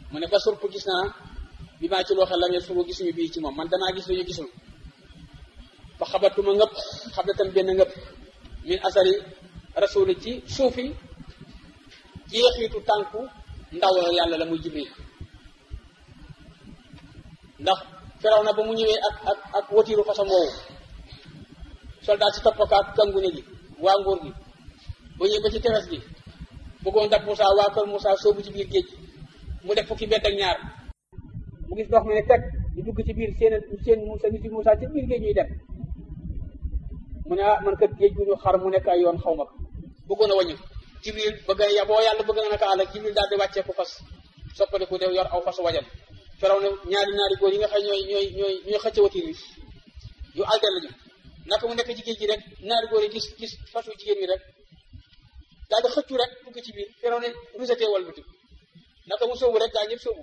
mu ne ba surp gis naa bi maa ci loo xam la suru gisuñu bii ci moom man danaa gis lu ñu gisul fa xabatuma ngëpp xabatam benn ngëpp min asari rasuli ci suufi jeexitu tànku ndaw yàlla la muy jibril ndax feraw na ba mu ñëwee ak ak ak watiiru façon woowu soldat si toppakaak kangune gi waa nguur gi ba ñëw ba ci tefes gi bëggoon dab Moussa waa kër Moussa soobu ci biir géej mu def fukki mbedd ak ñaar mu gis ndox mi ne teg di dugg ci biir seen seen Moussa nit yi Moussa ci biir géej ñuy dem mu ne ah man kat géej gu ñu xar mu nekk ay yoon xaw ma ko bëggoon a wàññi Jibril bëgg a boo yàlla bëgg na naka àll ak Jibril daal di wàccee ko fas soppaliku def yor aw fas wajan feraw ne ñaari ñaari góor yi nga xam ñooy ñooy ñooy ñooy xëcc watiir yi yu aldel lañu naka mu nekk ci géej gi rek ñaari góor yi gis gis fasu jigéen ñi rek daal di xëccu rek dugg ci biir feraw ne rusatee wal buti naka mu sóobu rek gaa ñëpp sóobu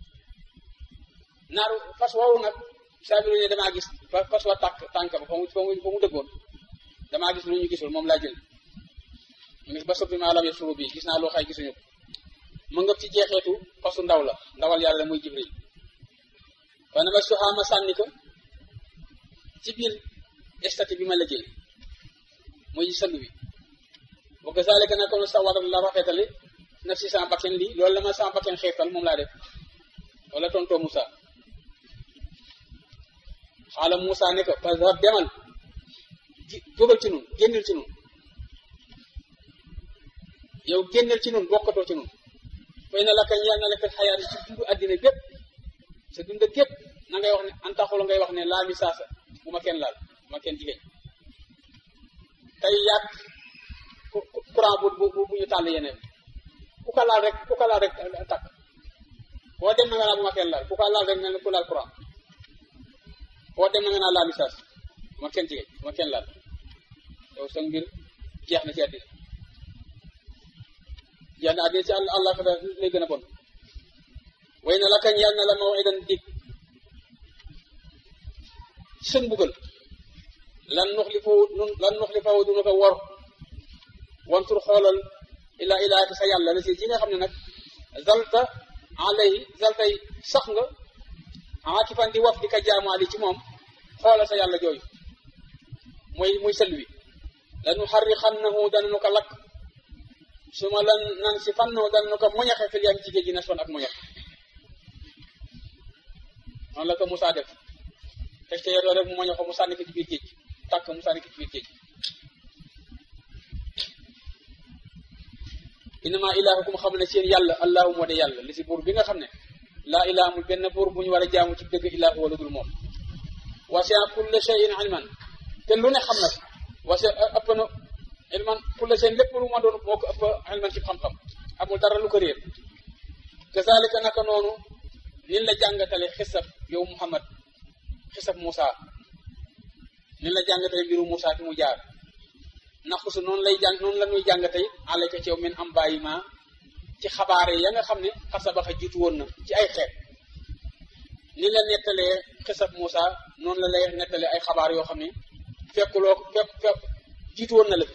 naaru fas woowu nag saabiru ne damaa gis fas wa tàkk tànk ba fa mu fa mu fa mu dëggoon damaa gis lu ñu gisul moom laa jël mu ne ba soppi maa lam suru bi gis naa loo xay gisuñu ko mu ngëp ci jeexeetu fasu ndaw la ndawal yàlla muy jibril kon nag suxaama sànni ko ci biir estati bi ma liggéey muy sënd bi wa kazalika nag comme sa waral la rafetale naf si sama bakken lii loolu la ma sama bakken xeetal moom laa def wala tontoo Moussa xaala Moussa ne ko fazhab demal ji jógal ci nun génnal ci nun yow génnal ci nun bokkatoo ci nun fay na la kañ yàlla na la fekk xayaat ci dundu àddina bépp sa dund gépp na ngay wax ne antaxul ngay wax ne laa mi saasa bu ma kenn laal bu ma kenn jigéen tey yàq courant bu bu bu ñu tàll yeneen ku ko laal rek ku ko laal rek takk boo dem na nga naa bu ma kenn laal ku ko laal rek mel ne ku laal courant boo dem na nga naa laa mi saasa bu ma kenn jigéen bu ma kenn laal yow sa mbir jeex na ci àddina jeex na àddina ci àll àll fa lay gën a bon way na la kañ yàlla na la mawidan dig sën buggal lan nuxli fawu lan nuxli fawu duna ko wor wantur xoolal ilaa ilaaki sa yàlla la si ji nga xam ne nag zalta alay zaltay sax nga aakifan di waf di ka jaamaali ci moom xoolal sa yàlla jooju mooy muy sël wi lanu xarri xannahu dananu ko lakk su ma lan nan si fannahu dananu ko moñaxe fil yam jigéen ji na son ak moñax noonu la ko Moussa def fekk te yedoo rek mu moño ko mu sànni ko ci biir géej tàkk mu sànni ko ci biir géej innama ilaahukum xam ne seen yàlla allahu moo de yàlla li si buur bi nga xam ne laa ilaha amul benn buur bu ñu war a jaamu ci dëgg ilaahu wala dul moom wasia kulle shay'in ilman te lu ne xam na wasia ëpp na ilman kulle shay'in lépp lu ma doon moo ko ëpp ilman ci xam-xam amul dara lu ko réer kazalika naka noonu nin la jàngatale xisab yow Muhammad xisab Moussa nin la jàngatale mbiru Moussa fi mu jaar naqsu noonu lay jàng noonu la ñuy jàngate alayka ci yow min am bàyyi ma ci xabaare ya nga xam ne xasabaxa jiitu woon na ci ay xeet ni la nettalee xisab Moussa noonu la lay nettalee ay xabaar yoo xam ne fekkuloo fekk fekk jiitu woon na la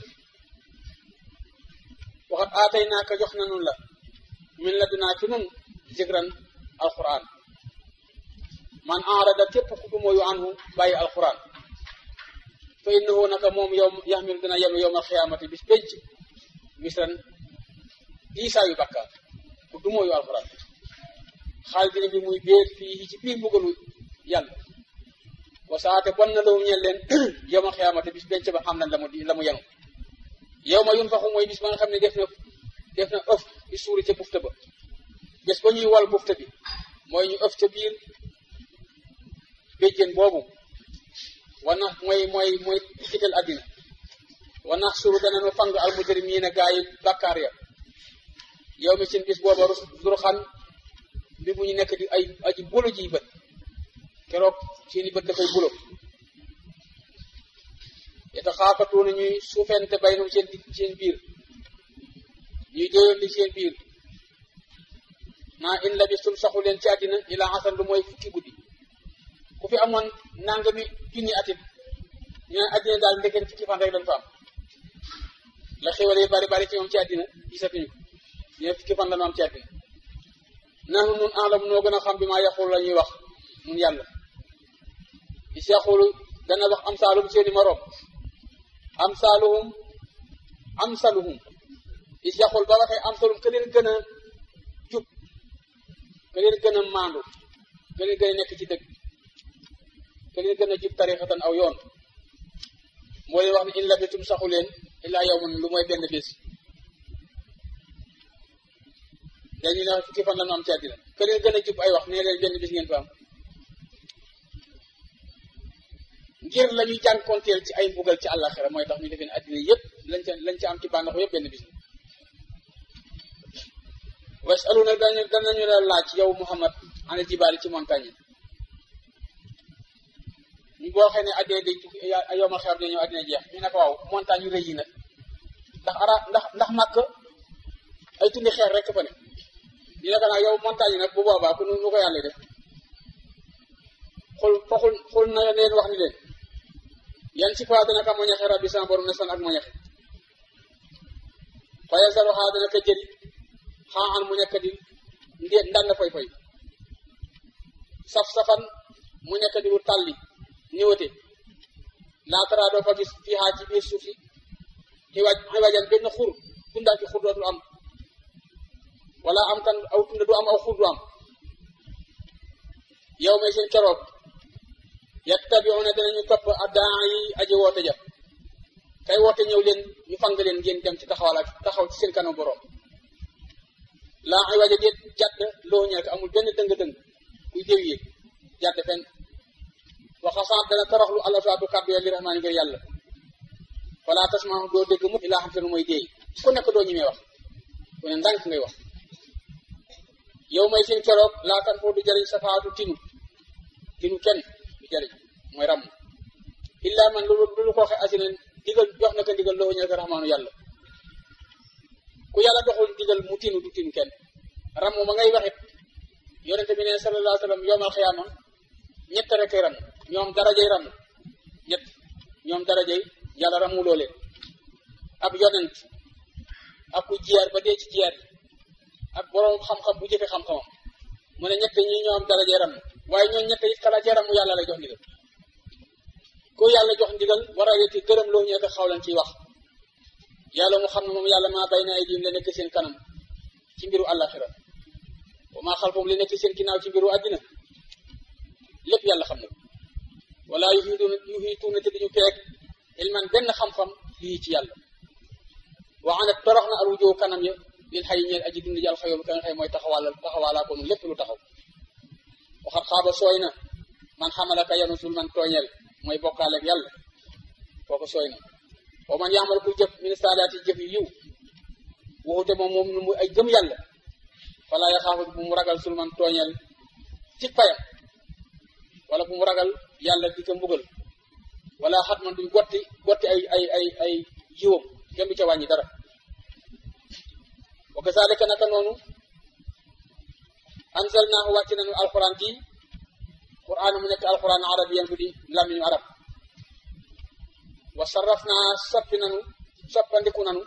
waxat aatay naa ko jox na nun la min la dunaa fi nun zikran alquran man arada képp ku du mooyu anhu bàyyi alquran fa innahu naka moom yow yaxmil dina yenu yowm alxiyaamati bis pénc misran diisaa yu bakkaar ku du mooyu alquran xaal dina bi muy béer fii ci biir mbugalu yàlla wa saate bon na lawu ñeel leen yowm alxiyaamati bis pénc ba xam nañ la mu la mu yenu yow ma yun faxu mooy bis ba nga xam ne def na def na ëf di suuri ca bufta ba bés ba ñuy wal bufta bi mooy ñu ëf ca biir béjjén boobu wana mooy mooy mooy kital àddina wanax suru danañu fang almujrimiina gaa yi bàkkaar ya yow mi seen bis booba dur xan bi bu ñu nekk di ay aji bulo ji bët keroog seeni bët dafay bulo yeta xaafatuuna ñuy suufente baynum seen seen biir ñuy déyoon li seen biir maa in labistum saxu leen ci àddina ila asan lu mooy fukki guddi ku fi amoon nangami junni atit ñu ne àddina daal ndekeen fukki fan rek dañ fa am la xéwal yi bari bari ci moom ci àddina gisatuñu ko ñu ne fukki fan la ñu am ci àddina nanu nun alam noo gën a xam bi maa yaqul la ñuy wax nun yàlla is yaqulu dana wax am saalum seeni moroom am saaluhum am saluhum is yaqul ba waxee am salum ke leen gën a jub ke leen gën a maandu ke leen gën a nekk ci dëgg ke leen gën a jub tarixatan aw yoon moo leen wax ne in labitum saxu leen illaa yawman lu mooy benn bés dañu ne fukki fan la ñu am ci àddina ke leen gën a jub ay wax nee leen benn bis ngeen fa am ngir la ñuy jànkoonteel ci ay mbugal ci àllaxira mooy tax ñu defee ne àddina yëpp lañ ca lañ ca am ci bànneexu yëpp benn bis wasalu nag dañu danañu la laaj yow Muhammad ana jibaali ci montagne yi ñu boo xëy ne addina day tukki yow ma xew dañu addina jeex ñu ne ko waaw montagne yu rëy yi nag ndax ara ndax ndax màkk ay tundi xeer rek fa ne ñu ne ko nag yow montagne yi nag bu boobaa ku nu ko yàlla def xul foxul xul na leen wax ni leen yan ci faa dana ka moñaxe rabbi sama borom ne san ak moñaxe faye saro xaa dana ka jëri xaa an mu nekk di ndéet ndan na foy foy saf-safan mu nekk di wu tàlli ñëwate laatara doo fa gis fii xaa ci biir suuf si xiwaj xiwajan benn xur tundaa ci xur dootul am wala am kan aw tunda du am aw xur du am yow may seen keroog yattabiuna danañu topp addaa yi aji woote ja kay woote ñëw leen ñu fang leen ngeen dem ci taxawal ak taxaw ci seen kanam borom laa ay waja déet jàdd loo ñeek amul benn dëng-dëng kuy déw yéeg jàdd fenn waxasaat dana toroxlu alasaatu kàddu ya li rahmaani ngir yàlla wala tasmaa doo dégg mukk ilaa xam te nu mooy déey ku nekk doo ñemee wax ku ne ndànk ngay wax yow may seen keroog laa tan foo du jëriñ safaatu tinu tinu kenn du jëriñ mooy ràmm illaa man lu lu ko waxe asinen digal jox na ko ndigal loo ñeek rahmaanu yàlla ku yàlla doxul digal mu tinu du tinu kenn ràmm ma ngay waxit yonente bi ne sallallahu alayhi wa sallam yowmal xiyaama ñett rek ram ñoom darajay ram ñett ñoom darajay yàlla ramuloo leen ab yonent ak ku jiyaar ba dee ci jiyaar ak boroom xam-xam bu jëfe xam-xamam mu ne ñett ñi ñoom darajay ram waaye ñoom ñett it kala ca ramu yàlla lay jox ndigal ku yàlla jox ndigal war a yëtti gërëm loo ñeek xaw leen ciy wax yàlla mu xam ne moom yàlla maa bay na ay diim la nekk seen kanam ci mbiru àllaxira wa maa xalfahum li nekk seen ginnaaw ci mbiru àddina lépp yàlla xam na ko wala yuhiituuna yuhiituuna te duñu peeg ilman benn xam-xam lii ci yàlla wa anat torox na alwujoo kanam ya lil xay ñeel aji dund ji alxayoom ka nga xëy mooy taxawaalal taxawaalaa ko nu lépp lu taxaw waxat xaaba sooy na man xamalaka yanu sul man tooñeel mooy bokkaaleeg yàlla kooku sooy na wa man yaamal ku jëf min saalaati jëf yu yiw waxute moom moom nu mu ay gëm yàlla wala yaxaafu bu mu ragal sul man tooñeel ci payam wala bu mu ragal yàlla di ko mbugal wala xat man duñ gotti gotti ay ay ay ay jiwam kenn du ca wàññi dara wa kazalika naka noonu anzalnaahu wàcc nañu alquran ci quran mu nekk alquran arabiyan bu di làmmiñu arab wa sarrafnaa soppi nanu soppandiku nanu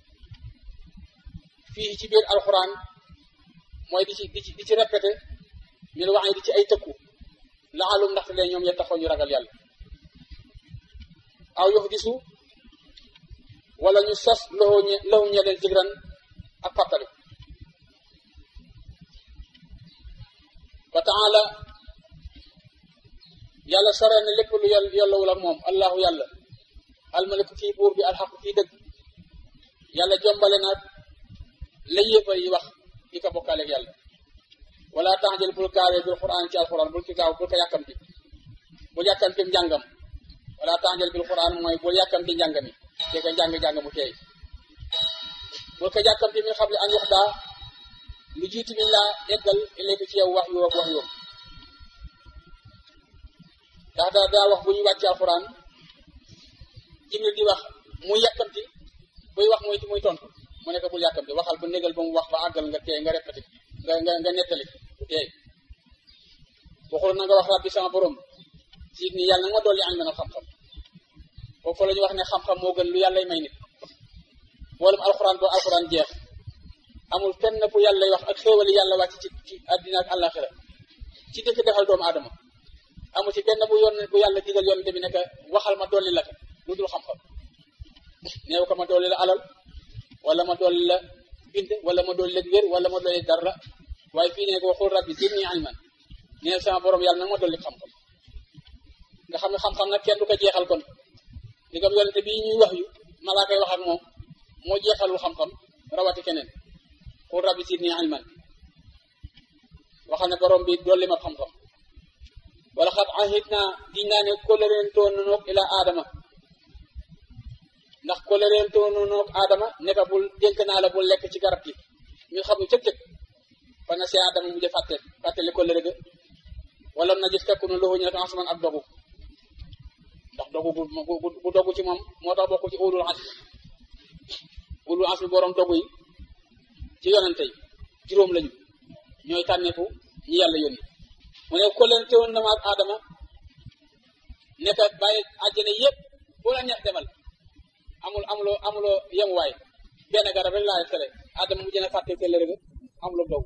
fii ci biir alquran mooy di ci di ci di ci répété min wax di ci ay tëkku laalum ndaxte lee ñoom ya taxoo ñu ragal yàlla aw yox disu wala ñu sos loxo ñe loxo ñe leen jigran ak fàttali wa taala yàlla sore na lépp lu yàlla yàllawul ak moom allahu yàlla almaliku kii buur bi alxaqu kii dëgg yàlla jombale naag la yéefar yi wax di ko bokkaaleeg yàlla wala taxjal bul gaawee bil quran ci alquran bul ki gaaw bul ko yàkkamti bul yàkkamti njàngam wala taxjal bil quran mooy bul yàkkamti njàng mi te ko njàng-njàng mu teey bul ko yàkkamti mi xam ne an wax daa lu jiitu min laa eggal ilayka ci yow wax yu ak wax yoom ndax daa daa wax bu ñu wàcc alquran jibril di wax muy yàkkamti buy wax muy muy tontu mu nekk bul yàkkamti waxal ba négal ba mu wax ba àggal nga teey nga répété nga nga nga nettali bu teey waxul na nga wax rabbi sama borom siit ni yàlla na nga ma dolli ànd na xam-xam foofu la ñu wax ne xam-xam moo gën lu yàllay may nit boolem alxuraan ba alxuraan jeex amul fenn fu yàlla wax ak xéewali yàlla wàcc ci ci àddina ak àllaaxira ci dëkk defal doomu aadama amul ci benn bu yoon bu yàlla digal yoon bi nekk waxal ma dolli la ko lu dul xam-xam neew ko ma dolli la alal wala ma dolli la bind wala ma dolli la wér wala ma dolli dara waaye fii ne ko waxul rabbi zidni ilman nee sama borom yàlla nag ma dolli xam-xam nga xam ne xam-xam nag kenn du ko jeexal kon di nga yonente bii ñuy wax yu malaa koy wax ak moom moo jeexalul xam-xam rawati keneen qul rabbi zidni ilman waxal ne borom bi dolli ma xam-xam wala xat ahit naa giñ naa ne kóllëreentoo noog ila aadama ndax kóllëreentoo noog aadama ne ko bul dénk naa la bul lekk ci garab gi ñu xam ne cëg-cëg fa na see aadama mujj fàtte fàttali kóllëre ga wala na gis fekku na loxu ñu ne asman ak dogu ndax dogu bu bu dogu ci moom moo tax bokk ci ulul as ulul as bi borom dogu yi ci yonente yi juróom lañu ñooy tànneefu ñi yàlla yónni mu ne ko leen teewoon na ma ak Adama ne ko bàyyi àjjana yëpp boo la neex demal amul amuloo amuloo yemuwaay benn garab rek laa tere Adama mu jën a fàtte kër rek amuloo dogu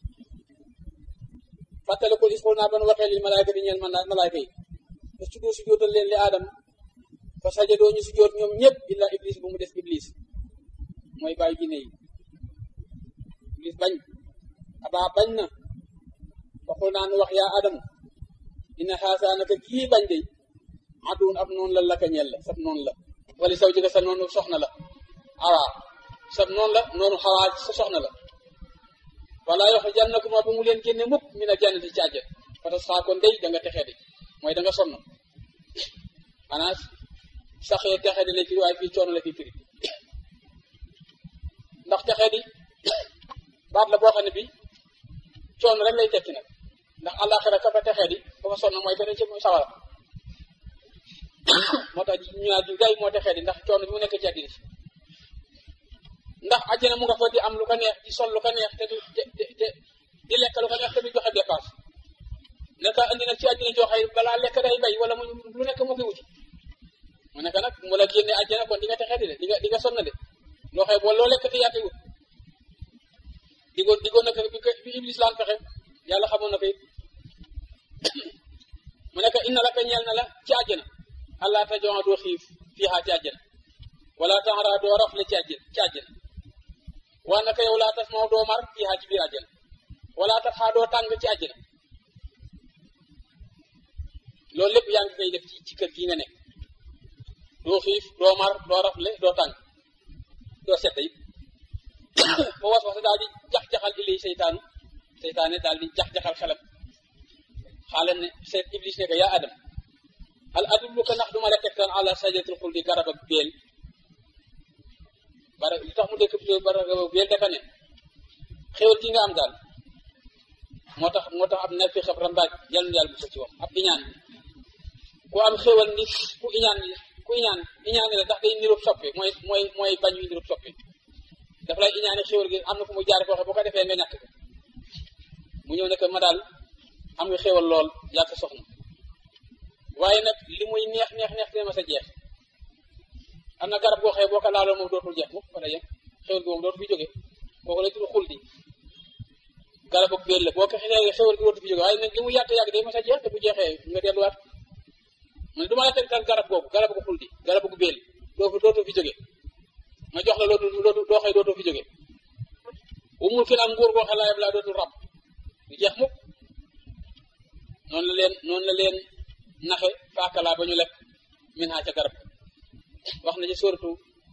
fàttali ko is naa ban waxee li malaayka di ñeel malaayka yi te su doo si jootal leen li Adama fa sajadoo ñu si joot ñoom ñëpp illa iblis bu mu des iblis mooy bàyyi jinne yi iblis bañ abaa bañ na waxul naa nu wax yaa Adamu inna xaasaa naka kii bañ de aduun ab noonu la laka ñeel la sab noonu la wala saw jëga sa noonu soxna la awaa sab noonu la noonu xawaa sa soxna la wala yox jannakuma bu mu leen génne mukk mi na jannati ci àjjana parce que saa kon day da nga texee di mooy da nga sonn maanaam saxee texee di la firi waaye fii coono la fi firi ndax texee di baat la boo xam ne bi coono rek lay tekki nag ndax àllaaxira ka fa texee di ba fa sonn mooy benn ci sawara moo tax ñu naa di gay moo texee di ndax coono bi mu nekk ci àddina si ndax àjjana mu nga fa di am lu ko neex di sol lu ko neex te du te te di lekk lu ko neex te du joxe dépense naka andi nag ci àddina joxe balaa lekk day bay wala mu lu nekk moo koy wuti mu nekk nag mu la génne àjjana kon di nga texee di de di nga di nga sonn de loo xëy boo loo lekk te yaa koy wut digoon digoon na ko bi ko bi iblis laan fexe yàlla xamoon na ko it mu nekk inna la ka ñeel na la ci àjjana allah ta joxa doo xiif fiixaa ci àjjana wala taxara doo rafle ci àjjana ci àjjana waa naka yow laa tas moo doo mar fiixaa ci biir àjjana wala tax xaa doo tàng ci àjjana loolu lépp yaa ngi koy def ci ci kër gi nga nekk doo xiif doo mar doo rafle doo tàng doo sedd it ba was was daal di jax-jaxal ilay seytaanu seytaane daal di jax-jaxal xelam xaaral ne seet iblis ne ko yaa adam al adulluka ndax duma la tegtal ala sajaratul xuldi garab ak béel bara li tax mu dëkk garab ak béel dafa ne xéwal gi nga am daal moo tax moo tax ab na fi xab rambaaj yàlla yàlla bu sa ci wax ab iñaan ku am xéwal nit ku iñaan ku iñaan iñaan la ndax day nirob soppe mooy mooy mooy bañ yu nirob soppe dafa lay iñaane xéwal gi am na fu mu jaar foo xam bu ko defee nga ñàkk ko mu ñëw ne que ma daal am nga xéwal lool yàgg soxna waaye nag li muy neex neex neex dina ma sa jeex am na garab goo xëy boo ko laaloo moom dootul jeex mukk fa la yem xéwal gi moom dootu fi jóge kooku lay tudd xul di garab ak béel la boo ko xëy xéwal gi dootu fi jóge waaye nag li mu yàgg yàgg day ma sa jeex te bu jeexee nga delluwaat mu ne du ma la tegtal garab googu garab gu xul di garab gu béel doo dootu fi jóge ma jox la lootu lootu doo xëy dootoo fi jóge umul fi am nguur goo xam laa laa dootul rab du jeex mukk noonu la leen noonu la leen naxe faakalaa ba ñu lekk min ha ca garab wax na ci suratu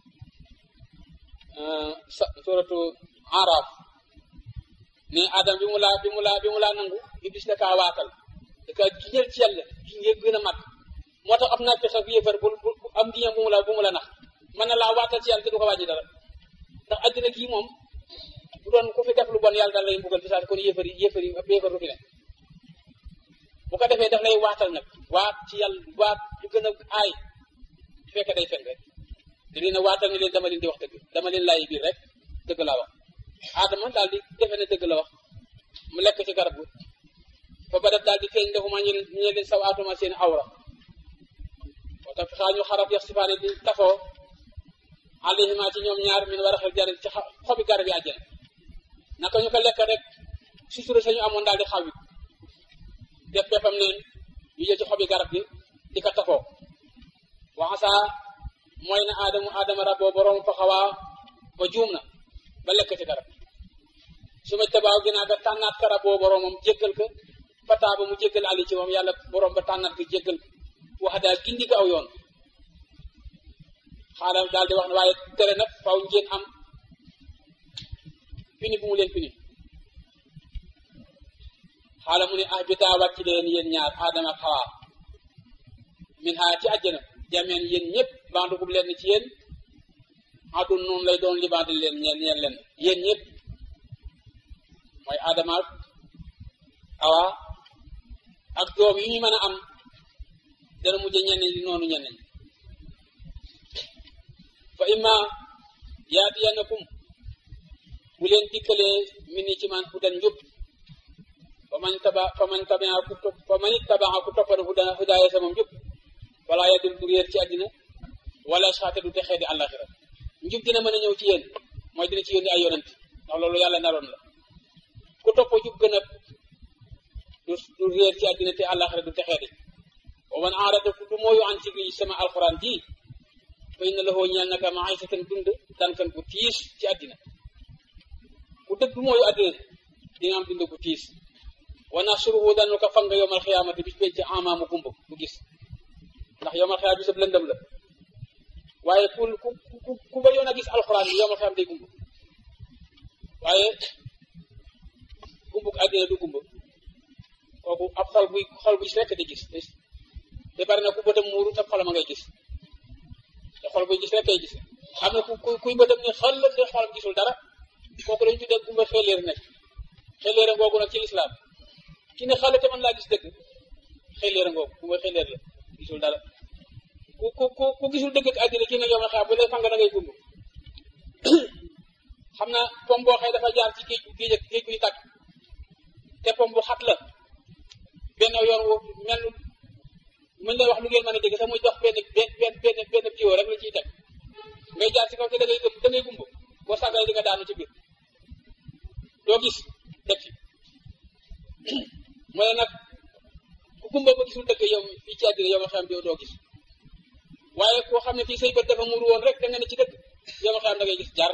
sa suratu araaf ne adam bi mu laa bi mu laa bi mu laa nangu iblis da kaa waatal da kaa giñal ci yàlla gi ngeen gën a mag moo tax am naa fexe bi yëfar bu am giñam bu mu la bu mu la nax mën na laa waatal ci yàlla te du ko wàññi dara ndax àddina gii moom bu doon ku fi def lu bon yàlla daal lay mbugal fi saa kon yéefar yi yéefar yi yéefar du fi ne bu ko defee daf lay waatal nag waat ci yàlla waat lu gën a aay fekk day fen rek te dina waatal ne leen dama leen di wax dëgg dama leen laay biir rek dëgg laa wax aadama daal di defe ne dëgg la wax mu lekk ci garab gu fa ba def daal di feeñ defuma ñu ñu leen saw aatuma seen awra moo tax xaa ñu xarab yax sifaane di tafoo alayhima ci ñoom ñaar min war a xel jar ci xobi garab yi àjjana naka ñu ko lekk rek sutura sañu amoon daal di xaw it def peppam neen ñu jël ci xobi garab gi di ko tafoo waxasa mooy na aadamu aadama raboo borom fa xawaa ba juum na ba lekk ci garab su ma tabaaw ginnaaw ga tànnaat ka raboo boromam jéggal ko fataa ba mu jéggal ali ci moom yàlla borom ba tànnaat ko jéggal ko wax daal gindi ko aw yoon xaaral daal di wax ne waaye tere nag faw ngeen am pini bu mu leen pini xaala mu ne ah bitaa wàcc leen yéen ñaar aadama ak xawaa min haa ci àjjana jameen yéen ñëpp bandugub leen ci yéen adun noonu lay doon li bandi leen ñeen ñeen leen yéen ñëpp mooy aadama ak awa ak doom yi ñu mën a am dana mujj ñenn ñi noonu ñenn ñi fa imma yaatiyanakum bu leen dikkalee min ni ci man hudan njub fa man taba fa man tabaa ku topp fa man ittabaa ku toppana huda hudaaya sama njub wala yadul du réer ci àddina wala saate du texee di àllaxira njub dina mën a ñëw ci yéen mooy dina ci yónni ay yonent ndax loolu yàlla naroon la ku topp jub gën a du du réer ci àddina te àllaxira du texee di wa man aarada ku du mooyu an ci sama alquran ji fa inna lahu ñeel naka maisatan dund dankan bu tiis ci àddina ku dëgg mooyu àddina di nga am dund bu tiis wa nasuruhu danu ko fanga yowmal xiyaamati bis penc amaamu gumba du gis ndax yowmal xiyaam bisab lëndëm la waaye ku ku ku ku ba yoon a gis alxuraan bi yowmal xiyaam day gumba waaye gumbuk àddina du gumba kooku ab xol buy xol buy rekk di gis te bari na ku bëtam muuru te xolam a ngay gis te xol buy gis rek kay gis am na ku kuy bëtam ne xol la te xolam gisul dara kooku lañu tuddee gumba xeeleer nekk xeeleer ngoogu nag ci lislaam ki ne xale te man laa gis dëgg xeeleer ngoogu gumba xeeleer la gisul dara ku ku ku ku gisul dëgg ak àddina kii ne yow na xaar bu lay fanga da ngay gumb xam na pom boo xëy dafa jaar ci géej géej ak géej guy tàkk te pom bu xat la benn yoon wu mel mën lay wax lu ngeen mën a dégg sax muy dox benn benn benn benn benn tuyau rek la ciy teg ngay jaar ci kaw te da ngay da ngay gumb boo sàggalee di nga daanu ci biir doo gis dëkk mooy nag ku gumba ba gisul dëgg yow fii ci àddina yow ma xam doo doo gis waaye koo xam ne fii say bët dafa muuru woon rek da nga ne ci dëgg yow ma xam da ngay gis jar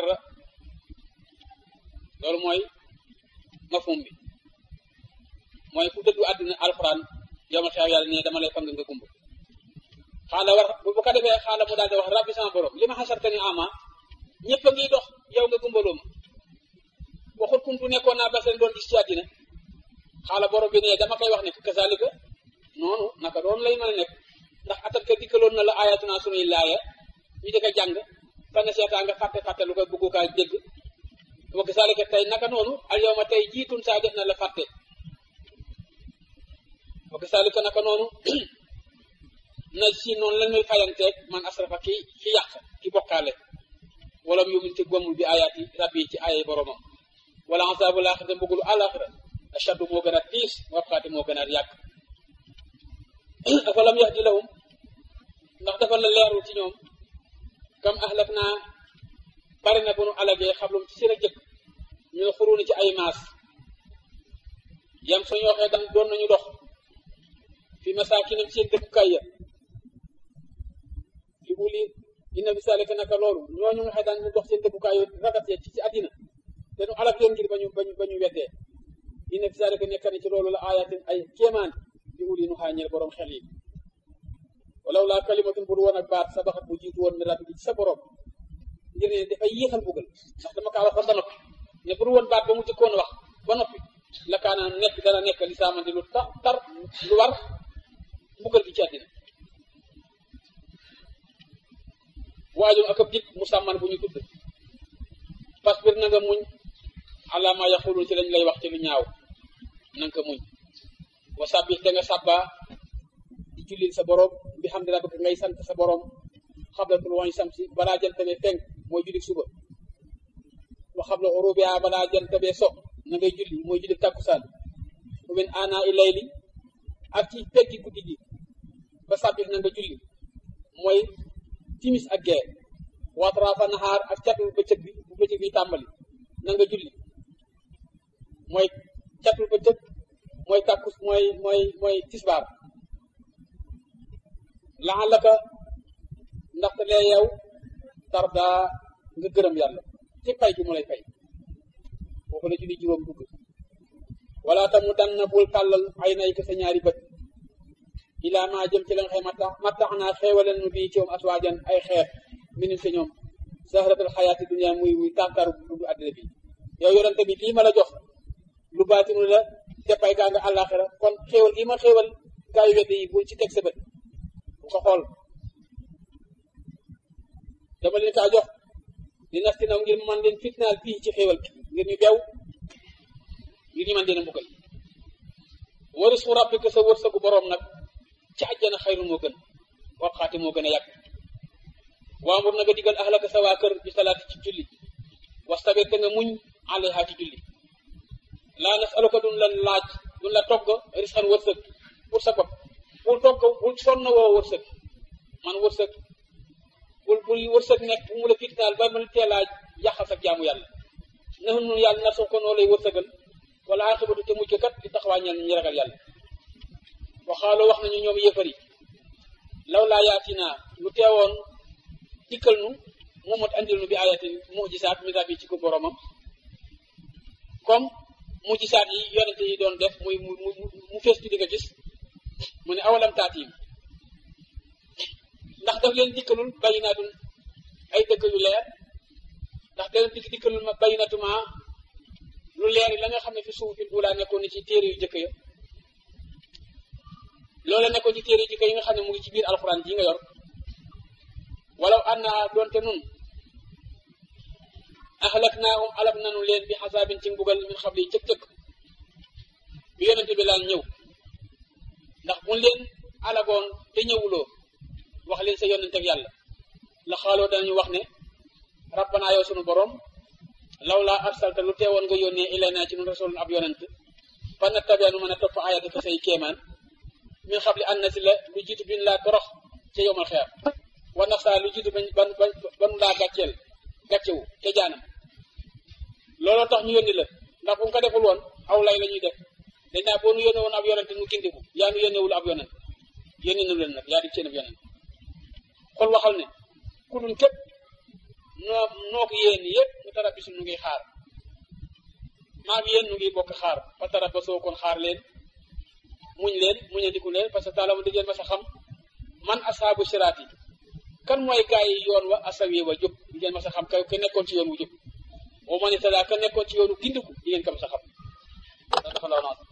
loolu mooy mafhum bi mooy ku dëddu àddina alxuraan yow ma xam yàlla ne dama lay fang nga gumba xaala war bu ko defee xaala mu daal di wax rabbi sama borom li ma xasarte ni ama ñëpp a ngi dox yow nga gumbaloo ma waxut kuntu nekkoon naa bas leen doon gis ci àddina xaala borom bi ne dama koy wax ne kazalika noonu naka doon lay mën a nekk ndax atat ka dikkaloon na la ayatuna sunuy laaya ñu di ko jàng fan seetaa nga fàtte fàtte lu koy bëggu kaa dégg wa kazalika tey naka noonu al yow ma tey jiitun saa def na la fàtte wa kazalika naka noonu na si noonu la ñuy fayanteeg man asrafa ki ki yàq ki bokkaale wala mu yumin te gomul bi ayaati rabbi ci aayay boromam wala asaabu laaxira mbugulu àlaxira ashaddu moo gën a tiis wabxaati moo gën a yàgg dafa lam yahdi lahum ndax dafa la leerul ci ñoom kam ahlak naa bari na bu nu alagee xablum ci seen a jëkk ñu ne xuruuni ci ay maas yam suñu waxee dan doon nañu dox fi masaakinam seen dëkkukaay ya li uli inna bi salika naka loolu ñooñu nga xëy daan ñu dox seen dëkkukaay yu rafet ya ci ci àddina te nu alag leen ngir bañu bañu ba ñu weddee inna bi salika nekk na ci loolu la ayatin ay kéemaan li uli nu xaañeel borom xel yi walaw laa kalimatun bu woon ak baat sabaxat bu jiitu woon mi rabbi ci sa borom ngir ne dafay yéexal bugal ndax dama kaa waxoon ba noppi ne bu woon baat ba mu jëkkoon wax ba noppi la kaana nekk dana nekk li saamandi lu tar tar lu war mbugal gi ci àddina waajum ak ab dikk mu sàmman bu ñu tudd fasbir na nga muñ ala ma yaqulun ci lañ lay wax ci lu ñaaw na nga ko muñ wa sabbih da nga sàbba di jullil sa borom bi xam ne rabbika ngay sant sa borom xabla tuluu'i samsi balaa jant bee fenk mooy julli suba wa xabla xurubiha balaa jant bee so na ngay julli mooy julli takkusaan wa min ana i layli ak ci peggi guddi gi ba sabbih na nga julli mooy timis ak gee watrafa naxaar ak catu bëccëg bi bu bëccëg bi tàmbali na nga julli mooy catul ba tëg mooy tàkkus mooy mooy mooy tisbaar laxalaka ndaxte lee yow tarda nga gërëm yàlla ci pay gi mu lay fay foofu la julli juróom dugg wala tamu dan na bul tàllal ay nay ko sa ñaari bët ilaa maa jëm ci la nga xëy ma tax ma tax naa xeewalen nu bii ci moom aswaajan ay xeet minu si ñoom sahratul xayaati dunia muy muy tànkaaru dundu àddina bi yow yorante bi lii ma la jox lu baatinu la te pay gaa nga àllaaxira kon xéewal gi ma xéewal gaa yu weddi yi bul ci teg sa bët bu ko xool dama leen kaa jox di nasti naw ngir man leen fitnaal fii ci xéewal bi ngir ñu beew ngir ñu man dina mbugal waris xu rabbika sa wërsëgu boroom nag ci àjjana xayru moo gën waxaati moo gën a yàgg waamur na nga digal ahlaka sa waa kër bi salaati ci julli wastabir te nga muñ alayha ci julli laa nasaluka duñ la laaj duñ la togg risqan wërsëg pour sa bopp bul togg bul sonn woo wërsëg man wërsëg bul bul wërsëg nekk bu mu la fitnaal ba mën tee laaj yàqal sa jaamu yàlla naxu nun yàlla na soo ko noo lay wërsëgal wala aqibatu te mujj kat di taxawaa ñeel ñi ragal yàlla waxaaloo wax nañu ñoom yéefar yi law laa yaatinaa lu teewoon dikkal nu moomat andil nu bi ayatin mujisaat misaat yi ci ko boromam comme mujisaat yi yonente yi doon def muy mu mu fees ci di nga gis mu ne awalam taatim ndax daf leen dikkalul bayinaatun ay dëgg yu leer ndax da leen dikk dikkalul ma bayinatuma lu leer yi la nga xam ne fi suuf fi ulaa nekkoon ni ci téere yu jëkk ya loola nekkoon ci téere yu jëkk yi nga xam ne mu ngi ci biir alxuraan ji nga yor walaw anna doonte nun ahlak naahum alak nanu leen bi xasaabin ci mbugal min xabli cëk-cëk bi yonente bi laal ñëw ndax buñ leen alagoon te ñëwuloo wax leen sa yonente ak yàlla la xaaloo danañu wax ne rabbana yow sunu borom law laa arsalta lu teewoon nga yónnee ilayna ci nun rasulun ab yonent fa nattabia nu mën a topp ayati ka say kéemaan min xabli an na si la lu jiitu bin laa torox ca yowmal xeer wa nax saa lu jiitu bañ ban banu laa gàcceel gàccewu ca jaanam looloo tax ñu yónni la ndax bu mu ko deful woon aw lay la ñuy def dañ naa boo nu yónne woon ab yonent nu gindiku yaa nu yónnewul ab yonent yónne nu leen nag yaa di seen ab yonent xol waxal ne ku dul képp noo noo ko yéen yëpp mu tarabisu nu ngi xaar maa ngi yéen nu ngi bokk xaar fa tarabasoo kon xaar leen muñ leen muñandiku leen parce que taala mu diggeen ma sa xam man asaabu siraat yi kan mooy gaa yi yoon wa asawi wa jub di ngeen ma sa xam ka ka nekkoon ci yoon wu jub wa man itada ka nekkoon ci yoonu gindiku di ngeen ko ma sa xam dafa law naa